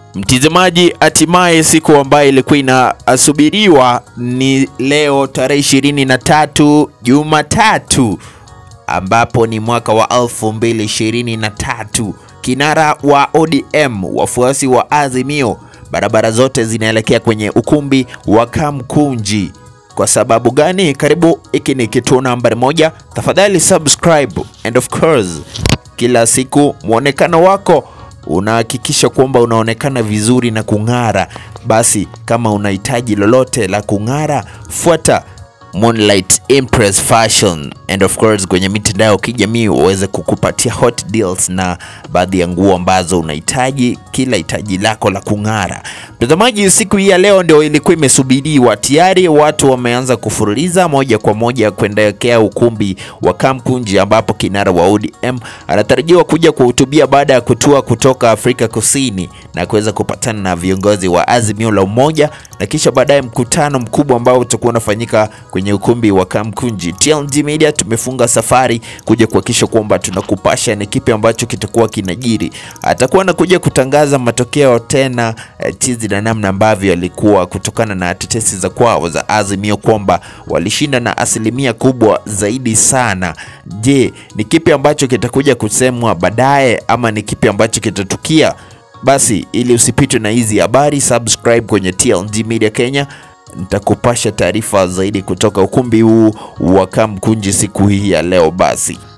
Mtizamaji, hatimaye siku ambayo ilikuwa inasubiriwa ni leo tarehe ishirini na tatu Jumatatu, ambapo ni mwaka wa 2023. Kinara wa ODM, wafuasi wa Azimio, barabara zote zinaelekea kwenye ukumbi wa Kamkunji. Kwa sababu gani? Karibu, hiki ni kituo nambari moja. Tafadhali subscribe and of course, kila siku mwonekano wako unahakikisha kwamba unaonekana vizuri na kung'ara. Basi kama unahitaji lolote la kung'ara, fuata Moonlight Impress Fashion and of course kwenye mitandao ya kijamii waweze kukupatia hot deals na baadhi ya nguo ambazo unahitaji, kila hitaji lako la kung'ara. Mtazamaji, siku hii ya leo ndio ilikuwa imesubiriwa. Tayari watu wameanza kufululiza moja kwa moja kuendelekea ukumbi wa Kamkunji ambapo kinara wa ODM anatarajiwa kuja kuhutubia baada ya kutua kutoka Afrika Kusini na kuweza kupatana na viongozi wa Azimio la Umoja na kisha baadaye mkutano mkubwa ambao utakuwa unafanyika kwenye ukumbi wa Kamkunji. TLG Media tumefunga safari kuja kuhakikisha kwamba tunakupasha ni kipi ambacho kitakuwa kinajiri. Atakuwa anakuja kutangaza matokeo tena eh, chizi na namna ambavyo alikuwa kutokana na tetesi za kwao za Azimio kwamba walishinda na asilimia kubwa zaidi sana. Je, ni kipi ambacho kitakuja kusemwa baadaye ama ni kipi ambacho kitatukia? Basi ili usipitwe na hizi habari, subscribe kwenye TLG Media Kenya. Nitakupasha taarifa zaidi kutoka ukumbi huu wa Kamkunji siku hii ya leo basi.